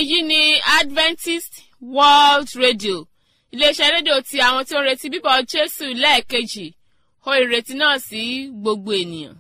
èyí ni adventist world radio iléeṣẹ́ rédíò ti àwọn tí ó ń retí bíbọ̀ jésù lẹ́ẹ̀kejì ó ìrètí náà sí gbogbo ènìyàn.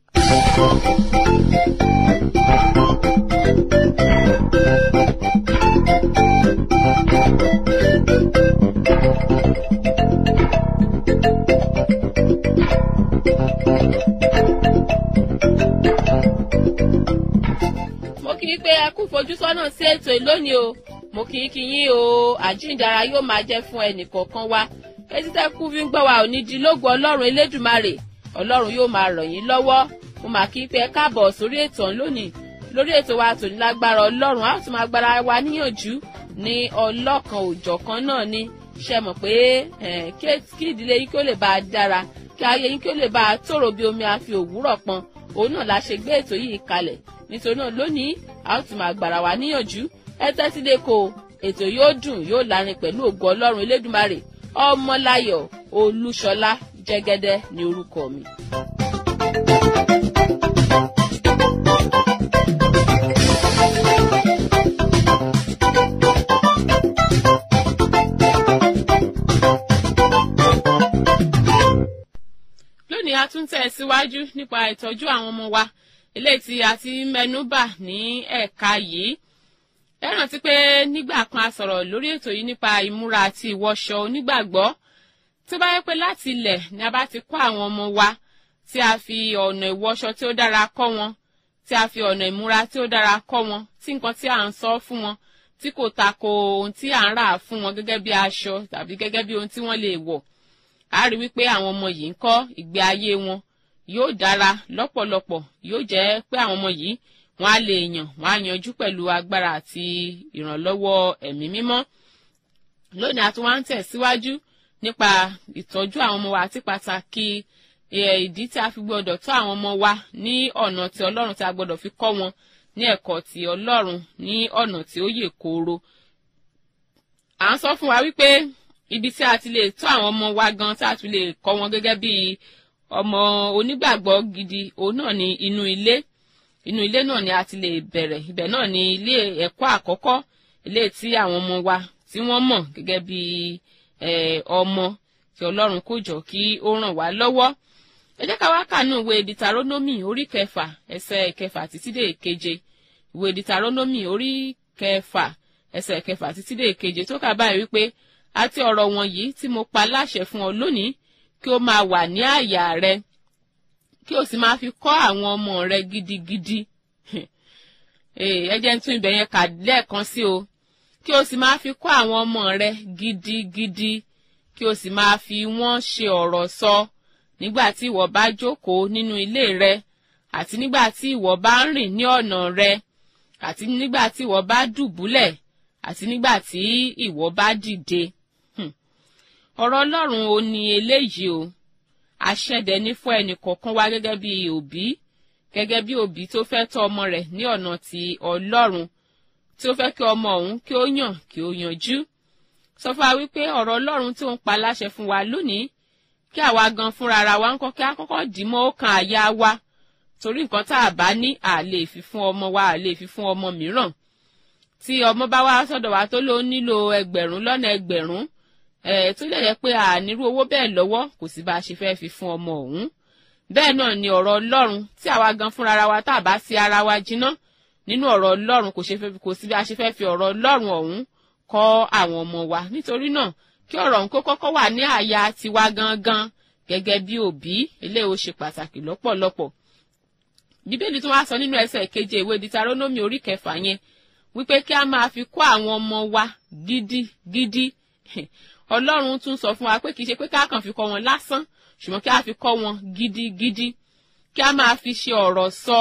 mo kì í pé ẹ kú fojúsọ́nà sí ètò ìlónìí o mo kì í kí yín o àjíǹdara yóò máa jẹ́ fún ẹnìkọ̀ọ̀kan wa etí tẹ́ kú fi ń gbọ́ wa ò ní di lógo ọlọ́run elédùmarè ọlọ́run yóò máa ràn yín lọ́wọ́ mo mà kí í pé ẹ káàbọ̀ sórí ètò ọ̀hún lónìí lórí ètò wa tòní lágbára ọlọ́run a ó tún máa gbára wa níyànjú ní ọlọ́kan òjọ̀kan náà ni ṣe mọ̀ pé kí ìdílé yín kí ó lè bá a dára kí ayé yín kí ó lè bá a tòrò bí omi àfi òwúrọ̀ pọn òun náà la ṣe gbé ètò yìí kalẹ̀ nítorí náà lónìí a ó tún máa gbára wa níyànjú ẹ tẹ́tí lé ko ètò yóò dùn yóò lárin pẹ̀lú ògo ọlọ́run elédùmarè ọmọláyọ̀ olúṣọlá jẹ́gẹ́dẹ́ ní orúkọ mi. lónìí a tún tẹ̀ síwájú nípa ìtọ́jú àwọn ọmọ wa eléyìí tí a ti mẹ́nubà ní ẹ̀ka yìí ẹ rántí pé nígbà kan a sọ̀rọ̀ lórí ètò yìí nípa ìmúra àti ìwọṣọ onígbàgbọ́ tó bá yẹ pé láti ilẹ̀ ni a bá ti kọ́ àwọn ọmọ wa tí a fi ọ̀nà ìwọṣọ tí ó dára kọ́ wọn tí a fi ọ̀nà ìmúra tí ó dára kọ́ wọn tí nǹkan tí à ń sọ fún wọn tí kò tako ohun tí à ń rà fún wọn gẹ́gẹ́ bí aṣọ tàbí gẹ́gẹ́ bí ohun tí wọ́n lè wọ̀ a rí wípé àwọn ọmọ yìí ń kọ́ ìgbé ayé wọn yóò dára lọ́pọ̀lọpọ̀ yóò jẹ́ pé àwọn ọmọ yìí wọ́n á lè yàn wọ́n á yanjú pẹ̀lú agbára àti ìrànlọ́wọ́ ẹ̀mí mímọ́ lónìí a tún wá ń tẹ̀síwájú nípa ìtọ́jú àwọn ọmọ wa àti pàtàkì ìdí tí a fi gbọ́dọ̀ tọ́ àwọn ọmọ wa ní ọ̀nà tí ọlọ́run tí a gbọ́dọ̀ fi kọ́ wọn ní ẹ̀kọ́ ti ọlọ́run ní ọ̀nà tí ó yè kooro. à ń sọ fún wa wípé ibi tí a ti lè tọ́ àwọn ọmọ wa gan tí a tún lè kọ́ wọn gẹ́gẹ́ bí ọmọ onígbàgbọ́ gidi òun náà ní inú ilé inú ilé náà ni a ti lè bẹ̀rẹ̀ ibẹ̀ náà ni ilé ẹ̀kọ́ àkọ́kọ́ ilé tí àwọn ọmọ wa tí wọ́n mọ̀ gẹ́gẹ́ bí ọmọ tí ọlọ́run kò jọ kí ó ràn wá lọ́wọ́ ẹ jẹ́ ká wá kànú ìwé dìtàrónómì orí kẹfà ẹsẹ̀ kẹfà títí dé keje ìwé dìtàrónómì orí kẹfà ẹsẹ̀ kẹfà títí dé keje tó kà báyìí wípé àti ọ̀rọ̀ wọ̀nyí tí mo pa láṣẹ fún ọ lónìí kí ó máa wà ní àyà rẹ kí o sì máa fi kọ́ àwọn ọmọ rẹ gidigidi ẹ jẹ́ ń tún ibẹ̀ yẹn kà lẹ́ẹ̀kan sí o kí o sì máa fi kọ́ àwọn ọmọ rẹ gidigidi kí o sì máa fi wọ́n ṣe ọ̀rọ̀ sọ nígbà tí ìwọ bá jókòó nínú ilé rẹ àti nígbà tí ìwọ bá ń rìn ní ọ̀nà rẹ àti nígbà tí ìwọ bá dùbúlẹ̀ àti nígbà tí ìwọ bá dìde ọ̀rọ̀ ọlọ́run ò ní eléyìí o àṣẹdẹ ní fún ẹnì kọ̀ọ̀kan wá gẹ́gẹ́ bí òbí gẹ́gẹ́ bí òbí tó fẹ́ tọ́ ọmọ rẹ̀ ní ọ̀nà ti ọlọ́run tí ó fẹ́ kí ọmọ òun kí ó yàn kí ó yanjú sọ fún wa wípé ọ̀rọ̀ ọlọ́run tí ó ń pa láṣẹ fún wa lónìí kí àwa gan fúnra ara wa ń kọ́ kí á kọ́kọ́ dì mọ́ ọkàn àyà wa torí nǹkan tá a bá ní à lè fi fún ọmọ wa à lè fi fún ọmọ mìíràn tí ọmọ bá wá sọ́dọ̀ wa tó ló nílò ẹgbẹ̀rún lọ́nà ẹgbẹ̀rún ẹ̀ tó lè yẹ pé ànírú owó bẹ́ẹ̀ lọ́wọ́ kò sí bá a ṣe fẹ́ fi fún ọmọ òun bẹ́ẹ̀ náà ni ọ̀rọ̀ ọlọ́run tí àwa gan fúnra ara wa tá a bá sí ara wa jiná nínú ọ̀rọ̀ ọlọ́run kò sí bí a ṣe fẹ́ fi ọ̀rọ̀ ọlọ́run ọ̀hún kọ́ àwọn ọmọ wa nítorí náà kí ọ̀rọ̀ ọ̀hún kó kọ́kọ́ wà ní àyà tiwa gangan gẹ́gẹ́ bí òbí eléyìí ó ṣe pàtàkì lọ́pọ̀lọpọ̀ bíbélì tó wá sọ nínú ẹsẹ̀ keje ìwé ditarónómì orí kẹfà yẹn wípé kí a máa fi kọ́ àwọn ọmọ wa gidigidi ọlọ́run tún sọ fún wa pé kì í ṣe pé ká kàn fi kọ́ wọn lásán ṣùgbọ́n kí a fi kọ́ wọn gidigidi kí a máa fi ṣe ọ̀rọ̀ sọ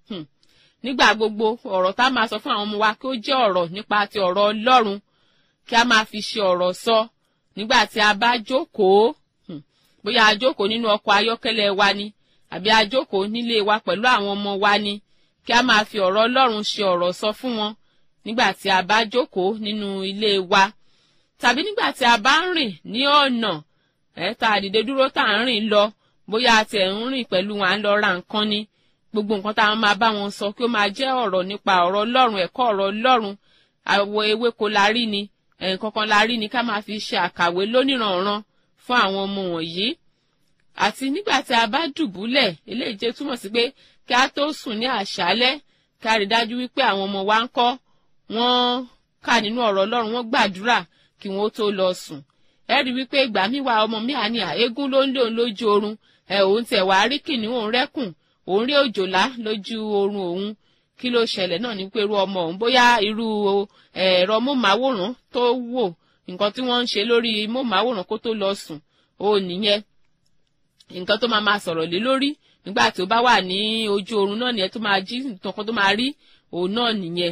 nígbà gbogbo ọ̀rọ̀ tá a máa sọ fún àwọn ọmọ wa kí ó jẹ́ ọ̀rọ̀ nípa ti ọ̀rọ̀ ọlọ́run kí a máa fi ṣe ọ̀rọ̀ sọ nígbà tí a bá jókòó bóyá a jókòó nínú ọkọ̀ ayọ́kẹ́lẹ́ wa ni àbí a jókòó nílé wa pẹ̀lú àwọn ọmọ wa ni kí a máa fi ọ̀rọ̀ ọlọ́run ṣe ọ̀rọ̀ sọ fún wọn nígbà tí a bá jókòó nínú ilé wa tàbí nígbà tí a bá ń rìn ní ọ̀nà ẹ̀ tá a dìde dúró tá à ń rìn lọ bóyá a tẹ̀ ń rìn pẹ̀lú wọn à ń lọ ra nǹkan ni gbogbo nǹkan tá a máa bá wọn sọ kí ó máa jẹ́ ọ̀rọ̀ nípa ọ̀rọ̀ ọlọ́run ẹ̀kọ́ ọ̀rọ̀ ọlọ́run àwọ̀ ewéko la rí ni nǹkankan la rí ni ká máa fi ṣe àkàwé lóníranran fún àwọn ọmọ wọ̀nyí àti nígbà tí a bá dùbúlẹ̀ eléyìí jẹ́ túmọ̀ sí pé kí a tó sùn ní àṣálẹ́ ká rí dájú wípé àwọn ọmọ wa ń kọ́ wọ́n kà nínú ọ̀rọ̀ ọlọ́run wọ́n gbàdúrà kí wọ́n tó lọ sùn ẹ rí wípé ìgbà míì wá ọmọ mi àní àégún ló ń lé òun lójú oorun ẹ òun tẹ̀ wá rí kìnìún òun rẹ́kùn òun rí òjòlá lójú oorun òun kí ló ṣẹlẹ̀ náà ní pé irú ọmọ òun bóyá irú ẹ̀rọ móhùnmáwòrán tó wò nǹkan tí wọ́n ń ṣe lórí móhùnmáwòrán kó tó lọ sùn ó nìyẹn nǹkan tó máa máa sọ̀rọ̀ lé lórí nígbà tí ó bá wà ní ojú oorun náà nìyẹn tó máa jí nǹkan tó máa rí òun náà nìyẹn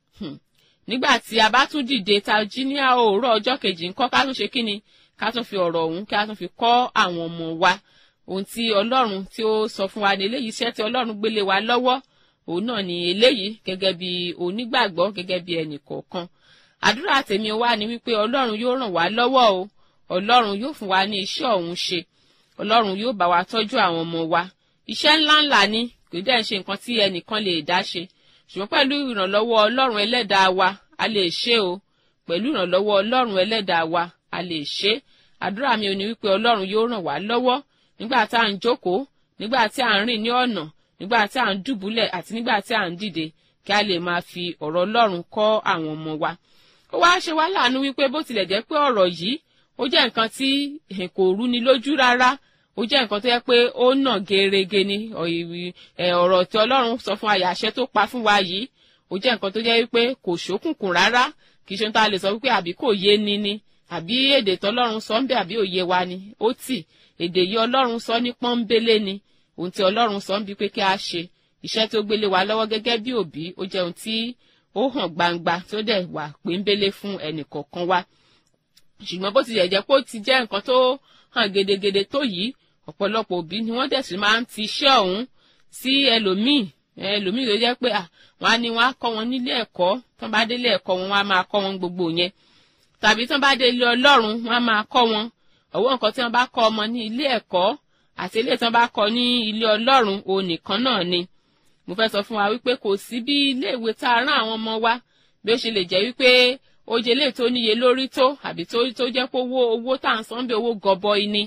nígbà tí a bá tún dìde ta jí ní òwúrọ̀ ọjọ́ kejì ńkọ́ ká tún ṣe kí ni ká tún fi ọ̀rọ̀ ọ̀hún ká tún fi kọ́ àwọn ọmọ wa ohun tí ọlọ́run tí ó sọ fún wa ní eléyìí iṣẹ́ tí ọlọ́run gbélé wa lọ́wọ́ òun náà ni eléyìí gẹ́gẹ́ bí onígbàgbọ́ gẹ́gẹ́ bí ẹnì kọ̀ọ̀kan àdúrà tèmi wá ni wípé ọlọ́run yóò ràn wá lọ́wọ́ o ọlọ́run yóò fún wa ní iṣẹ́ ọ̀hún ṣe ọlọ́run yóò bá wa tọ́jú àwọn ọmọ wa iṣẹ́ ńláńlá ni kò dẹ́ ń ṣe nǹkan tí ẹnìkan lè dá ṣe ṣùgbọ́n pẹ̀lú ìrànlọ́wọ́ ọlọ́run ẹlẹ́dàá wa a lè ṣe o pẹ̀lú ìrànlọ́wọ́ ọlọ́run ẹlẹ́dàá wa a lè ṣe àdúrà mi ò ní wípé ọlọ́run yóò ràn wá lọ́wọ́ nígbà tá à ń jókòó nígbà tí à ń rìn ní ọ̀nà nígbà tí à ń dùbúlẹ̀ àti nígbà tí à ń dìde kí a lè máa fi ọ̀rọ̀ ọlọ́run kọ́ àwọn ọmọ wa ó wá ṣe wá láàánú wípé bó tilẹ̀ jẹ́ pé ọ̀rọ̀ yìí ó jẹ́ nǹkan tí kò rúni lójú rárá ó jẹ́ nǹkan tó yẹ pé ó nà gerege ni ọ̀rọ̀ tí ọlọ́run sọ fún àyà àṣẹ tó pa fún wa yìí ó jẹ́ nǹkan tó jẹ́ wípé kò ṣókùnkùn rárá kì í ṣe tá a lè sọ wípé àbí kò yé ni ni àbí èdè tọlọ́run sọ ń bẹ àbí òye wa ni ó tì èdè yìí ọlọ́run sọ ní pọ́nbélé ni ohun tí ọlọ́run sọ ń bí pé kí a ṣe iṣẹ́ tó gbélé wa lọ́wọ́ gẹ́gẹ́ bí òbí ó jẹ́ ohun tí ó hàn gbangba tó dẹ̀ wà péńbélé fún ẹnì kọ̀ọ̀kan wa ṣùgbọ́n bó ti yẹ jẹ́ pé ó ti jẹ́ nǹkan tó hàn gedegede tó yìí ọ̀pọ̀lọpọ̀ òbí ni wọ́n dẹ̀ sì máa ń ti iṣẹ́ ọ̀hún sí ẹlòmíì ẹlòmíì tó jẹ́ pé wọ́n á ní wọ́n á kọ́ wọn nílé ẹ̀kọ́ tó bá délé ẹ̀kọ́ wọn wọ́n á máa kọ́ wọn gbogbo yẹn tàbí tó bá délé ọlọ́run wọ́n á máa kọ́ wọn ọ̀wọ́ nǹkan tí wọ́n bá kọ́ ọmọ ní ilé ẹ̀kọ́ àti ilé tí wọ́n bá kọ́ ní ilé ọlọ́run òun nìkan náà ni mo fẹ́ sọ fún wa wípé kò sí bí ilé ìwé tá a rán àwọn ọmọ wa bí ó ṣe lè jẹ́ wípé oje lè tó níye lórí tó àbí tó tó jẹ́ pé owó owó tá à ń san bí owó gọbọi ni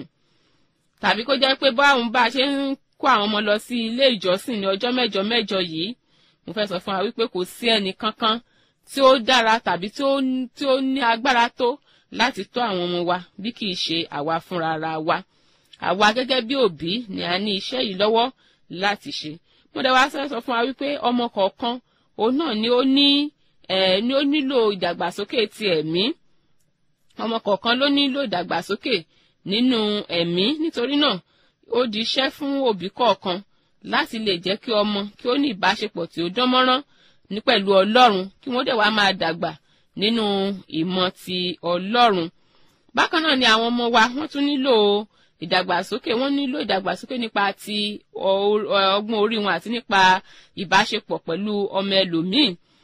tàbí kó jẹ́ pé báwọn bá a ṣe ń kó àwọn ọmọ lọ sí ilé ìjọsìn ní ọjọ́ mẹ́jọ mẹ́jọ yìí mo fẹ́ sọ fún wa wípé kò sí ẹnì kankan tí ó dára tàbí tí ó tí ó ní agbára tó láti tọ́ àwọn ọmọ wa bí kì í ṣe àwa fúnra ara wa àwa gẹ́gẹ́ bí òbí ni a ní iṣẹ́ yìí lọ́wọ́ láti ṣe mo dẹ̀ wá sọ fún wa wípé ọmọ kọ̀ọ̀kan òun náà ni ó ní ẹ̀ ni ó nílò ìdàgbàsókè ti ẹ̀mí ọmọ kọ̀ọ̀kan ló nílò ìdàgbàsókè nínú ẹ̀mí nítorí náà ó di iṣẹ́ fún òbí kọ̀ọ̀kan láti lè jẹ́ kí ọmọ kí ó ní ìbáṣepọ̀ tí ó dán mọ́rán ní pẹ̀lú ọlọ́run kí wọ́n dẹ̀ wá máa dàgbà nínú ìmọ̀ ti ọlọ́run bákan náà ni àwọn ọmọ wa wọ́n tún nílò ìdàgbàsókè wọ́n nílò ìdàgbàsókè nípa ti ọgbọ́n orí wọn àti nípa ìbáṣepọ̀ pẹ̀lú ọmọ ẹlòmíì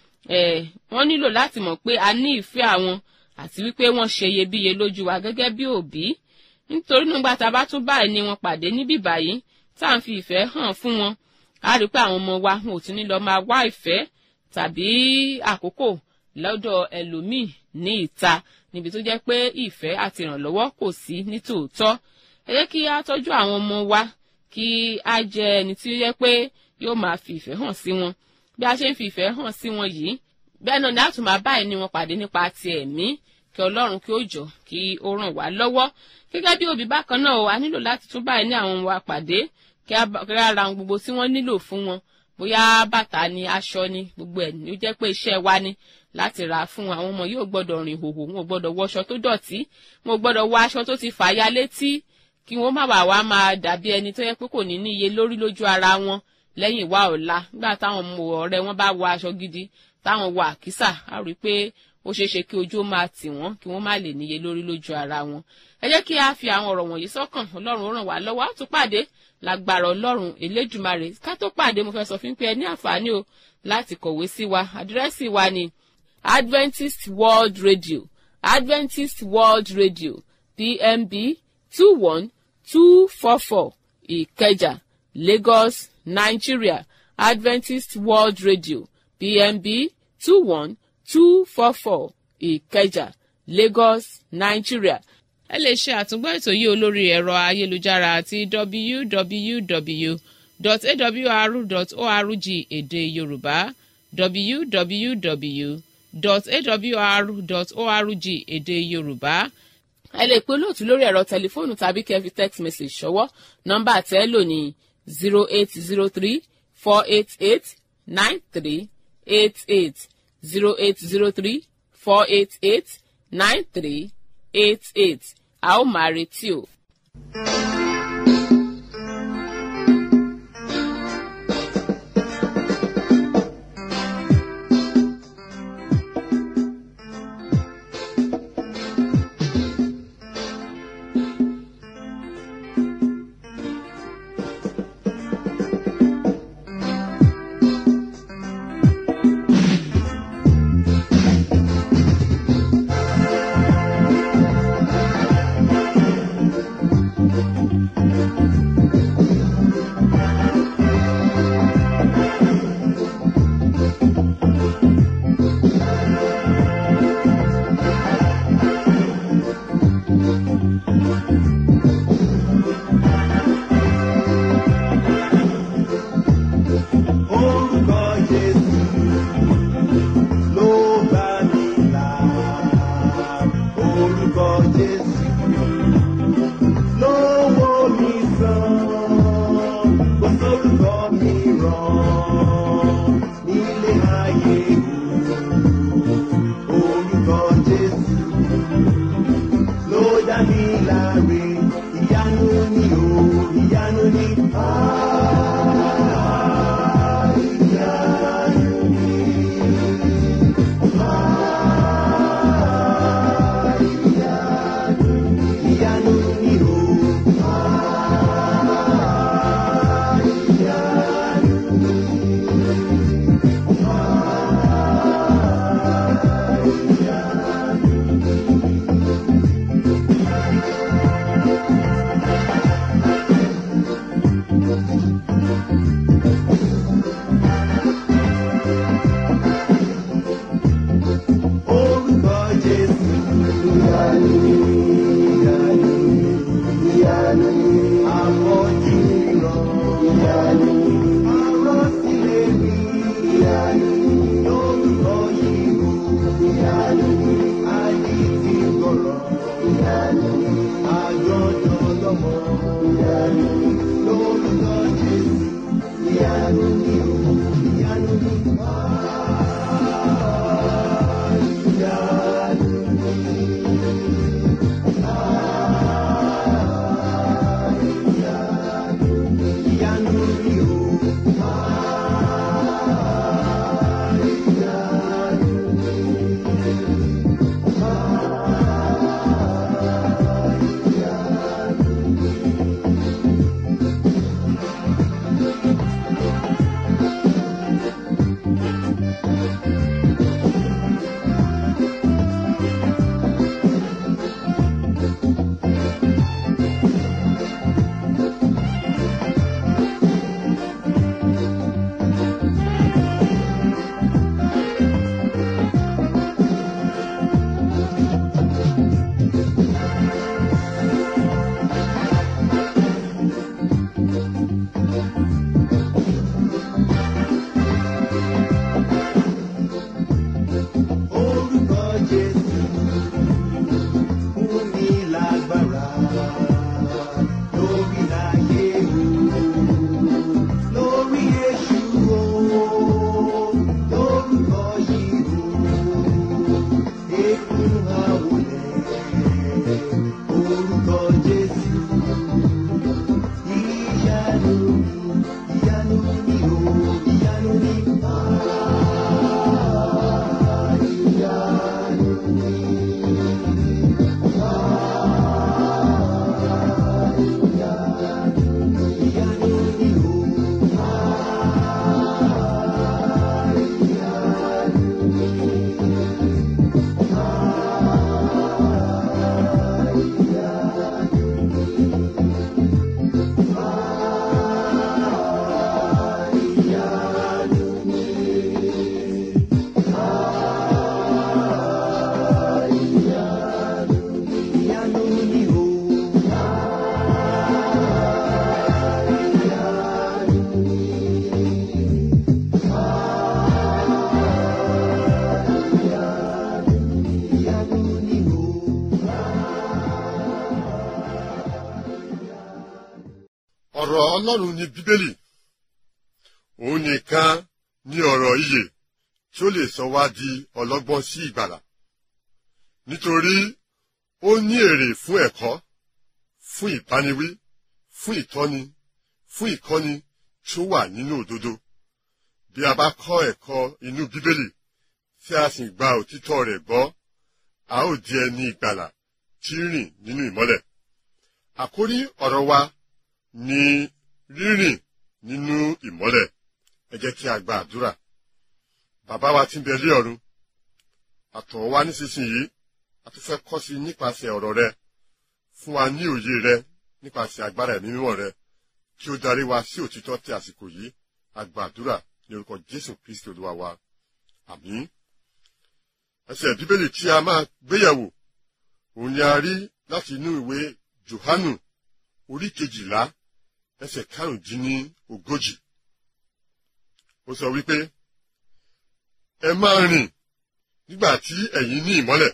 wọ́n nílò láti mọ̀ pé a ní ìfẹ́ àwọn àti wípé wọ́n ṣe iyebíye lójú wa gẹ́gẹ́ bí òbí nítorí nígbà tá a bá tún báyìí ni wọn pàdé níbí báyìí tá à ń fi ìfẹ́ hàn fún wọn a rí pé àwọn ọmọ wa wọn ò tún ní lọ máa wá ìfẹ́ tàbí àkókò lọ́dọ̀ ẹlòmíì ní ìta níbi tó jẹ́ pé ìfẹ́ àti ìrànlọ́wọ́ kò sí ní tòótọ́ ẹ jẹ́ kí a tọ́jú àwọn ọmọ wa kí a jẹ ẹni tí ó yẹ pé yóò máa fi ìfẹ́ hàn sí wọn bí a ṣe ń fi ìfẹ́ hàn sí wọn yìí bẹ́ẹ̀ náà ni a tún máa báyìí ni wọn pàdé nípa ti ẹ̀mí kí ọlọ́run kí ó jọ kí ó ràn wá lọ́wọ́ gẹ́gẹ́ bí òbí bákan náà a nílò láti tún báyìí ní àwọn wa pàdé kí a ra ohun gbogbo tí wọ́n nílò fún wọn bóyá bàtà ni aṣọ ni gbogbo ẹ̀ ní ó jẹ́ pé iṣẹ́ wa ni láti rà fún àwọn ọmọ yóò gbọ́dọ̀ rìn hòhò wọn ò gbọ́dọ̀ wọṣọ tó dọ̀tí wọn ò gbọ́dọ̀ wọ aṣọ tó ti fàya létí kí wọ́n má bàa wá máa dàbí ẹni tó yẹ pé kò ní ní iye lórí lójú ara wọn lẹ́yìn wá ọ̀la nígbà táwọn ọmọ ọ̀rẹ́ wọn bá wọ aṣọ gidi táwọn wọ àkísà á rí i pé ó ṣeé ṣe kí ojú ó máa tì wọ́n kí wọ́n má lè níye lórí lójú ara wọn. ẹ jẹ́ kí a fi àwọn ọ̀rọ̀ wọ̀nyí sọ́kàn ọlọ́run ó ràn wá lọ́wọ́ á tún pàdé lágbára ọlọ́run elédùmarè ká tó pàdé mo fẹ́ sọ fún pé ẹ ní àǹfààní o láti kọ̀wé sí wa àdírẹ́sì wa ni adventist world radio adventist world radio pmb two one two four four ìkẹjà lagos nigeria adventist world radio pmb two one two four four ìkẹjà lagos nigeria ẹ lè ṣe àtúngbọ́ ètò yìí olórí ẹ̀rọ ayélujára àti www.awr.org èdè yorùbá www.awr.org èdè yorùbá ẹ lè pe olóòtú lórí ẹ̀rọ tẹlifóònù tàbí kẹ́ fi text message ṣọwọ́ nọ́mbà tẹ́ ẹ lò ní zero eight zero three four eight eight nine three eight eight zero eight zero three four eight eight nine three eight eight a ó máa retí o. Orúkọ Jésù ló bá mi là. Orúkọ Jésù ló wò mí sàn. Kò sórúkọ mìíràn nílé ayé o. Orúkọ Jésù ló dá mi láre. Ìyanu ni o, ìyanu ni. Ah, ìyanu ni. Ah, ìyanu ni. Ìyanu ni o. Ah, ìyanu ni. Ah, ìyanu ni. Orúkọ Jésù ìyanu ìyanu ìyanu àmọ́jú ìran ìyanu àrọ́sílẹ̀ mi ìyanu lórúkọ yìí o ìyanu àdìtì gbọ̀rọ̀ ìyanu àjọjọ lọ́mọ ìyanu lórúkọ Jésù ìyanu ni o ìyanu ni. Ìyanu ni o. ọ̀rọ̀ ọlọ́run ní bíbélì òun nìkan ní ọ̀rọ̀ ìyè tí ó lè sọ wá di ọlọ́gbọ́n sí ìgbàlà nítorí ó ní èrè fún ẹ̀kọ́ fún ìbániwí fún ìtọ́ni fún ìkọ́ni tí ó wà nínú òdodo bí a bá kọ́ ẹ̀kọ́ inú bíbélì tí a sì gba òtítọ́ rẹ̀ gbọ́ a ó di ẹni ìgbàlà tí ń rìn nínú ìmọ́lẹ̀ àkórí ọ̀rọ̀ wa ni rírìn nínú ìmọ́lẹ̀ ẹ jẹ́ kí a gba àdúrà bàbá wa tí ń bẹ lé ọ̀run àtọ̀ wa nísinsìnyí a tún fẹ́ kọ́ sí nípasẹ̀ ọ̀rọ̀ rẹ fún wa ní òye rẹ nípasẹ̀ agbára ẹ̀mí mímọ́ rẹ kí ó darí wa sí òtítọ́ tí àsìkò yìí a gba àdúrà ní orúkọ jésù kristi olúwa wa àmín ẹsẹ̀ bíbélì tí a máa gbéyẹ̀wò òun ni a rí láti inú ìwé johanu orí kejìlá ẹsẹ̀ karùndínní ogójì ó sọ wípé ẹ máa rìn nígbà tí ẹ̀yin ní ìmọ́lẹ̀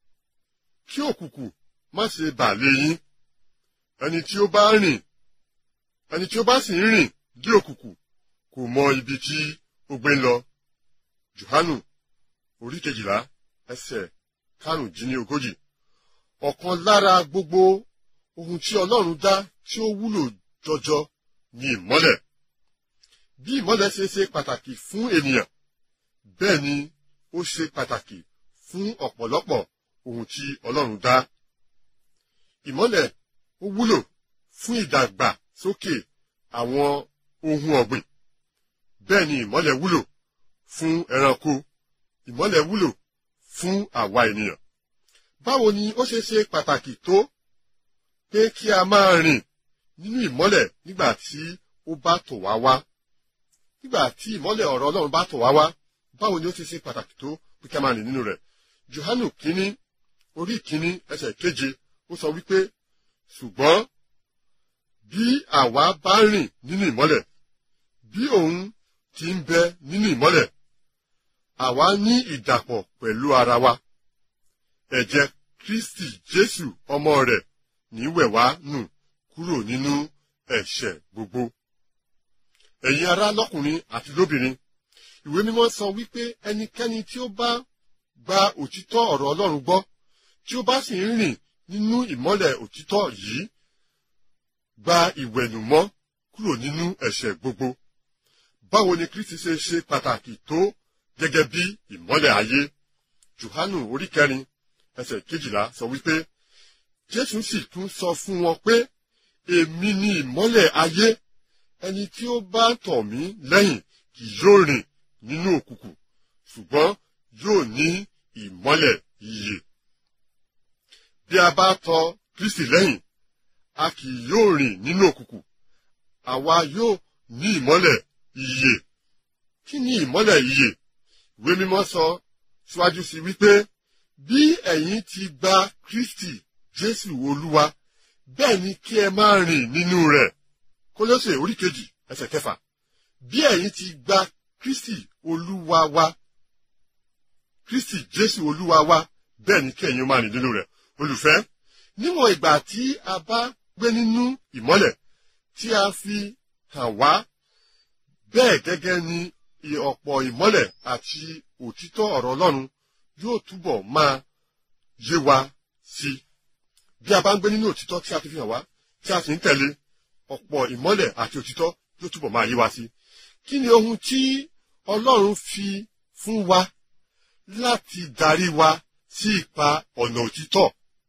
kí òkùnkùn má ṣe bà lé yín ẹni tí ó bá rìn ẹni tí ó bá sì ń rìn dí òkùnkùn kò mọ ibi tí ó gbé ń lọ johanu orí kejìlá ẹsẹ̀ karùndínlógójì ọ̀kan lára gbogbo ohun tí ọlọ́run dá tí ó wúlò jọjọ ni ìmọ́lẹ̀ bí ìmọ́lẹ̀ ṣe ṣe pàtàkì fún ènìyàn bẹ́ẹ̀ ni ó ṣe pàtàkì fún ọ̀pọ̀lọpọ̀ ohun tí ọlọ́run dá ìmọ́lẹ̀ ó wúlò fún ìdàgbàsókè àwọn ohun ọ̀gbìn bẹ́ẹ̀ ni ìmọ́lẹ̀ wúlò fún ẹranko ìmọ́lẹ̀ wúlò fún àwa ènìyàn. Báwo ni ó ṣe ṣe pàtàkì tó pé kí a máa rìn nínú ìmọ́lẹ̀ nígbà tí ó bá tọ̀ wá wá? Nígbà tí ìmọ́lẹ̀ ọ̀rọ̀ Ọlọ́run bá tọ̀ wá wá, báwo ni ó ṣe ṣe pàtàkì tó pé kí a máa rìn nínú rẹ̀? Jòhánù kínní orí kínní ẹsẹ̀ keje ó sọ wípé ṣùgbọ́n bí àwa bá rìn nínú ìmọ́lẹ̀ bí òun ti ń bẹ nínú ìmọ́lẹ̀ àwa ní ìdàpọ̀ pẹ̀lú ara wa ẹ̀jẹ̀ kristi jésù ọmọ rẹ̀ ní wẹ̀ wá nù kúrò nínú ẹ̀ṣẹ̀ gbogbo. ẹ̀yin ará lọ́kùnrin àti lóbìnrin ìwé mímọ́ sọ wípé ẹnikẹ́ni tí ó bá gba òtítọ́ ọ̀rọ̀ ọlọ́run gbọ́ tí ó bá sì ń rìn nínú ìmọ́lẹ̀ òtítọ́ yìí gba ìwẹ̀nùmọ́ kúrò nínú ẹ̀ṣẹ̀ gbogbo. báwo ni kristi ṣe ṣe pàtàkì tó gẹ́gẹ́ bí ìmọ́lẹ̀ ayé johanu orí kẹrin ẹsẹ̀ kejìlá sọ wípé jésù sì tún sọ fún wọn pé èmi ni ìmọ́lẹ̀ ayé ẹni tí ó bá tọ̀ mí lẹ́yìn kì yóò rìn nínú òkùnkùn ṣùgbọ́n yóò ní ìmọ́lẹ̀ ìyè bí a bá tọ̀ kristi lẹ́yìn a kì yóò rìn nínú òkùnkùn àwa yóò ní ìmọ́lẹ̀ ìyè kí ni ìmọ́lẹ̀ ìyè ìwé mímọ́ sọ síwájú sí wípé bí ẹ̀yin ti gba kristi jésù olúwa bẹ́ẹ̀ ni kí ẹ máa rìn nínú rẹ̀ kólósè orí kejì ẹsẹ̀ kẹfà bí ẹ̀yin ti gba kristi olúwa wa kristi jésù olúwa wa bẹ́ẹ̀ ni kí ẹ̀yin máa rìn nínú rẹ̀ olùfẹ́ níwọ̀n ìgbà tí a bá gbé nínú ìmọ́lẹ̀ tí a fi hàn wá bẹ́ẹ̀ gẹ́gẹ́ ni ọ̀pọ̀ ìmọ́lẹ̀ àti òtítọ́ ọ̀rọ̀ Ọlọ́run yóò túbọ̀ máa yé wa sí i. Bí a bá ń gbé nínú òtítọ́ tí a ti fi hàn wá tí a sì ń tẹ̀lé ọ̀pọ̀ ìmọ́lẹ̀ àti òtítọ́ yóò túbọ̀ máa yé wa sí i. Kí ni ohun tí Ọlọ́run fi fún wa láti darí wa sí ipa ọ̀nà òtítọ́?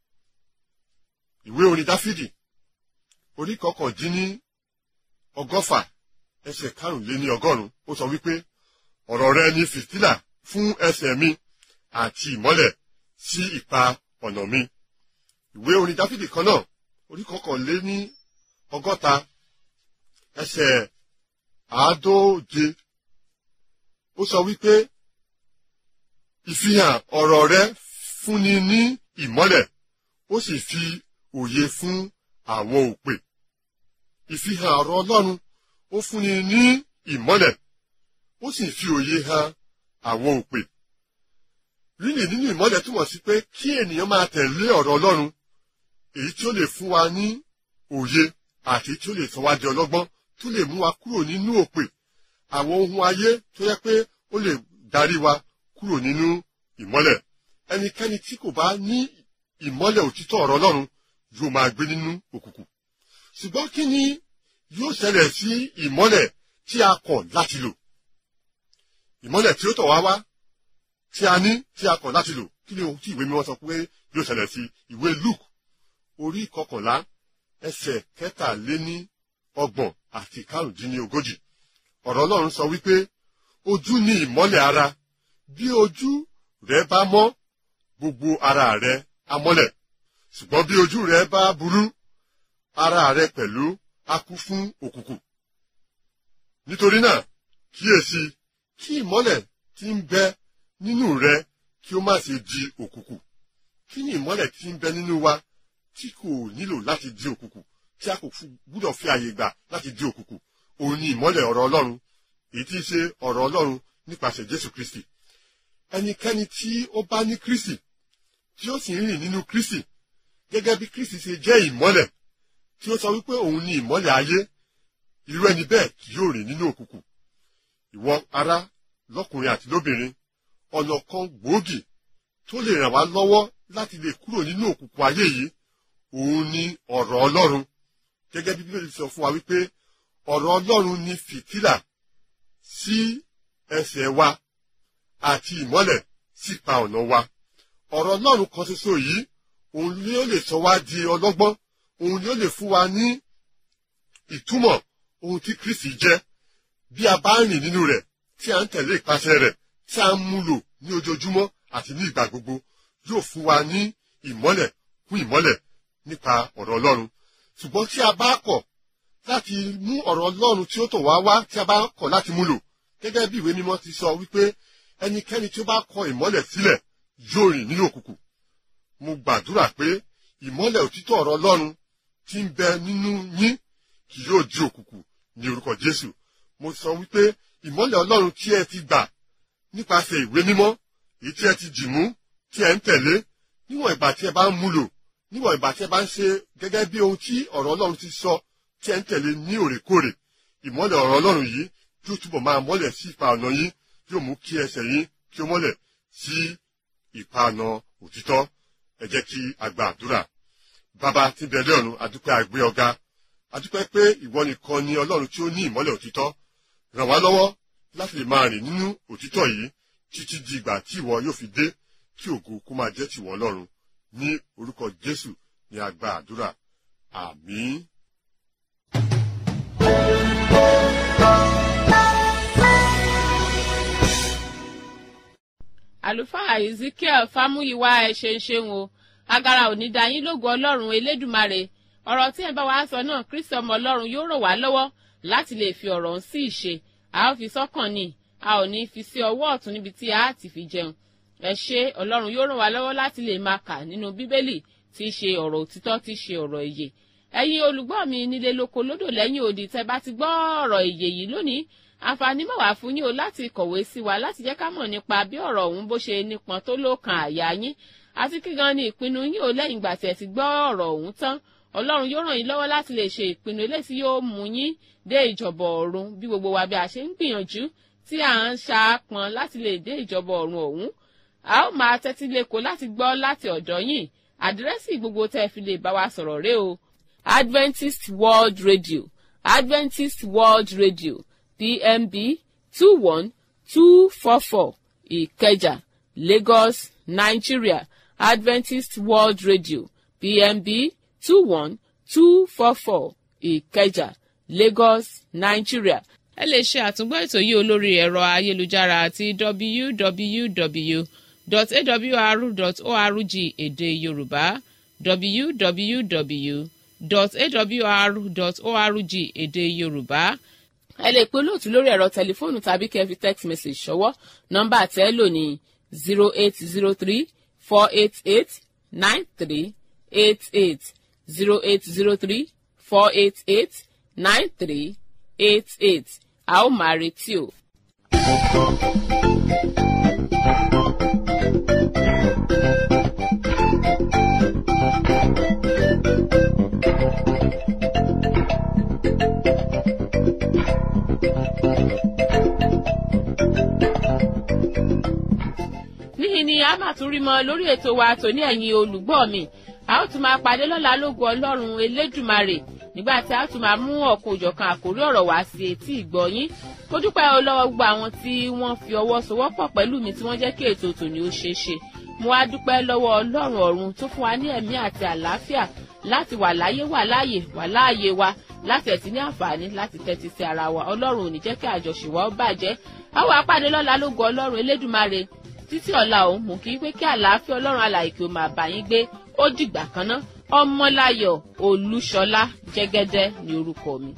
Ìwé orin Dáfídì orí kọkàndínní ọgọ́fà ẹsẹ̀ karùnléní ọgọ́rùn ó sọ wípé ọ̀rọ̀ rẹ ni fìtílà fún ẹsẹ̀ mi àti ìmọ́lẹ̀ sí ipa ọ̀nà mi. ìwé orin dáfídì kan náà orí kọkànléní ọgọ́ta ẹsẹ̀ àádóje ó sọ wípé ìfihàn ọ̀rọ̀ rẹ fúnni ní ìmọ́lẹ̀ ó sì fi òye fún àwọn òpè ìfihàn ọ̀rọ̀ ọlọ́run ó fúnni ní ìmọ́lẹ̀ ó sì fi òye hàn àwọn òpè. Rírìn nínú ìmọ́lẹ̀ túmọ̀ sí pé kí ènìyàn máa tẹ̀lé ọ̀rọ̀ Ọlọ́run èyí tí ó lè fún wa ní òye àti tí ó lè sọ wá di ọlọ́gbọ́n tó lè mú wa kúrò nínú òpè àwọn ohun ayé tó yẹ pé ó lè darí wa kúrò nínú ìmọ́lẹ̀ ẹnikẹ́ni tí kò bá ní ìmọ́lẹ̀ òtítọ́ ọ̀rọ̀ ọlọ́run yóò máa gbé nínú òkùnkùn ṣùgbọ́n kí ni yóò ṣẹlẹ̀ sí ìmọ́lẹ̀ tí a kọ̀ láti lò ìmọ́lẹ̀ tí ó tọ̀ wá wá tí a ní tí a kọ̀ láti lò kí ni ohun tí ìwé mímọ́ sọ pé yóò ṣẹlẹ̀ sí ìwé Luke orí kọkànlá ẹsẹ̀ kẹtàléní ọgbọ̀n àti karùndínlógójì ọ̀rọ̀ Ọlọ́run sọ wípé ojú ni ìmọ́lẹ̀ ara bí ojú rẹ bá mọ́ gbogbo ara rẹ á mọ́lẹ̀ ṣùgbọ́n bí ojú rẹ bá burú ara rẹ pẹ̀lú á kú fún òkùnkùn nítorí náà kíyèsí kí ìmọ́lẹ̀ tí ń bẹ nínú rẹ kí ó má ṣe di òkùnkùn kí ni ìmọ́lẹ̀ tí ń bẹ nínú wa tí kò nílò láti di òkùnkùn tí a kò gbúdọ̀ fi àyè gbà láti di òkùnkùn òun ni ìmọ́lẹ̀ ọ̀rọ̀ Ọlọ́run èyí tí í ṣe ọ̀rọ̀ Ọlọ́run nípasẹ̀ Jésù Kristi ẹnikẹ́ni tí ó bá ní Kristi tí ó sì ń rìn nínú Kristi gẹ́gẹ́ bí Kristi ṣe jẹ́ ìmọ́lẹ̀ tí ó sọ wípé òun ni ìmọ́lẹ̀ ayé irú ẹni bẹ́ẹ̀ kì yóò rìn nínú òkùnkùn ìwọ ará lọ́kùnrin àti lóbìnrin ọ̀nà kan gbòógì tó lè ràn wá lọ́wọ́ láti lè kúrò nínú òkùnkùn ayé yìí òun ni ọ̀rọ̀ Ọlọ́run gẹ́gẹ́ bí Bíbélì sọ fún wa wípé ọ̀rọ̀ Ọlọ́run ni fìtílà sí ẹsẹ̀ wa àti ìmọ́lẹ̀ sípa ọ̀nà wa ọ̀rọ̀ Ọlọ́run kan ṣoṣo yìí òun ni ó lè sọ wá di ọlọ́gbọ́n òun ni ó lè fún wa ní ìtumọ̀ ohun tí Kristi jẹ́ bí a bá rìn nínú rẹ̀ tí a ń tẹ̀lé ìpàṣẹ rẹ̀ tí a ń múlò ní ojoojúmọ́ àti ní ìgbà gbogbo yóò fún wa ní ìmọ́lẹ̀ kún ìmọ́lẹ̀ nípa ọ̀rọ̀ Ọlọ́run ṣùgbọ́n tí a bá kọ̀ láti mú ọ̀rọ̀ Ọlọ́run tí ó tọ̀ wá wá tí a bá kọ̀ láti múlò gẹ́gẹ́ bí ìwé mímọ́ ti sọ wípé ẹnikẹ́ni tí ó bá kọ̀ ìmọ́lẹ̀ sílẹ̀ yóò rìn nínú òkùnkùn mo gbàdúrà pé ìmọ́lẹ̀ òtítọ́ ọ̀rọ̀ Ọlọ́run tí ń bẹ nínú yín kì yóò di òkùnkùn ní orúkọ Jésù mo sọ wípé ìmọ́lẹ̀ Ọlọ́run tí ẹ ti gbà nípasẹ̀ ìwé mímọ́ èyí tí ẹ ti dì mú tí ẹ ń tẹ̀lé níwọ̀n ìgbà tí ẹ bá ń múlò níwọ̀n ìgbà tí ẹ bá ń ṣe gẹ́gẹ́ bí ohun tí ọ̀rọ̀ Ọlọ́run ti sọ tí ẹ ń tẹ̀lé ní òrèkóòrè ìmọ́lẹ̀ ọ̀rọ̀ Ọlọ́run yìí yóò túbọ̀ máa mọ́lẹ̀ sí ipa ọ̀nà yín yóò mú kí ẹsẹ̀ yín kí ó mọ́lẹ̀ sí ipa ọ̀nà òtítọ́ ẹ jẹ́ kí a gba àdúrà bàbá tí ń bẹ lé ọ̀run adúpẹ́ àgbé ọ̀gá adúpẹ́ pé ìwọ nìkan ni Ọlọ́run tí ó ní ìmọ́lẹ̀ òtítọ́ ràn wá lọ́wọ́ láti lè máa rìn nínú òtítọ́ yìí títí di ìgbà tí ìwọ yóò fi dé kí ògo kó máa jẹ́ tìwọ Ọlọ́run ní orúkọ Jésù ni a gba àdúrà àmín. àlùfáà ezekiel fámúyíwá ẹ ṣe ń ṣeun o agara òní dayín lógo ọlọ́run elédùmarè ọ̀rọ̀ tí ẹ bá wa sọ náà kristi ọmọ ọlọ́run yóò ràn wá lọ́wọ́ láti lè fi ọ̀rọ̀ ń sí ìṣe a ó fi sọ́kàn ni a ò ní fi sí ọwọ́ ọ̀tún níbi tí a ti fi jẹun ẹ ṣé ọlọ́run yóò ràn wá lọ́wọ́ láti lè máa kà nínú bíbélì tí í ṣe ọ̀rọ̀ òtítọ́ tí í ṣe ọ̀rọ̀ ìyè ẹ̀yin olùgbọ́ mi nílé lóko lódò lẹ́yìn odi tẹ́ bá ti gbọ́ ọ̀rọ̀ ìyè yìí lónìí àǹfààní mọ̀ wá fún yín o láti kọ̀wé sí wa láti jẹ́ ká mọ̀ nípa bí ọ̀rọ̀ ọ̀hún bó ṣe nípọn tó lókàn àyà yín àti kí gan ni ìpinnu yín o lẹ́yìn ìgbà tí ẹ ti gbọ́ ọ̀rọ̀ ọ̀hún tán ọlọ́run yóò ràn yín lọ́wọ́ láti lè ṣe ìpinnu eléyìí tí yóò mú yín dé ìjọba ọ̀run bí gbogbo wa bí a ṣe ń gbìyànjú tí à ń ṣaapọn láti lè dé ìjọba ọ̀run ọ̀hún a ó máa tẹ́tí lẹ́kọ̀ọ́ láti gbọ́ láti ọ̀dọ̀ yín àdírẹ́sì gbogbo tẹ́ ẹ fi lè bá wa sọ̀rọ̀ rẹ o Adventist World Radio Adventist World Radio PMB two one two four four Ìkẹjà Lagos Nigeria Adventist World Radio PMB two one two four four Ìkẹjà Lagos Nigeria. ẹ lè ṣe àtúngbọ́ ètò yìí olórí ẹ̀rọ ayélujára àti www.awr.org èdè Yorùbá www.awr.org èdè Yorùbá ẹ lè pe olóòtú lórí ẹ̀rọ tẹlifóònù tàbí kẹ́ ẹ fi text message ṣọwọ́ nọ́mbà tẹ́ ẹ lò ní zero eight zero three four eight eight nine three eight eight zero eight zero three four eight eight nine three eight eight a ó máa retí o. níhìn ni a máa tún rí mọ lórí ètò wa tòní ẹ̀yin olùgbọ́ mi a ó tún máa pàdé lọ́la lógo ọlọ́run elédùmarè nígbà tí a tún máa mú ọ̀kan òjọ̀kan àkórí ọ̀rọ̀ wá sí etí ìgbọ́yín mo dúpẹ́ lọ́wọ́ gbogbo àwọn tí wọ́n fi ọwọ́ sowọ́pọ̀ pẹ̀lú mi tí wọ́n jẹ́ kí ètò tòní ó ṣeé ṣe mo wá dúpẹ́ lọ́wọ́ ọlọ́run ọ̀run tó fún wa ní ẹ̀mí àti àlàáfíà láti wà láyé wà láàyè wà láàyè wa láti ẹ̀tí ní àǹfààní láti tẹ́tí sí ara wa ọlọ́run ò ní jẹ́ kí àjọṣe wa ó bàjẹ́ a wà pàdé lọ́la lógo ọlọ́run elédùmarè títí ọ̀la òun mú kí pé kí àlàáfíà ọlọ́run alàyè kí o máa bá yín gbé ó dìgbà kan ná ọmọláyọ̀ olúṣọlá jẹ́gẹ́dẹ́ ní orúkọ mi.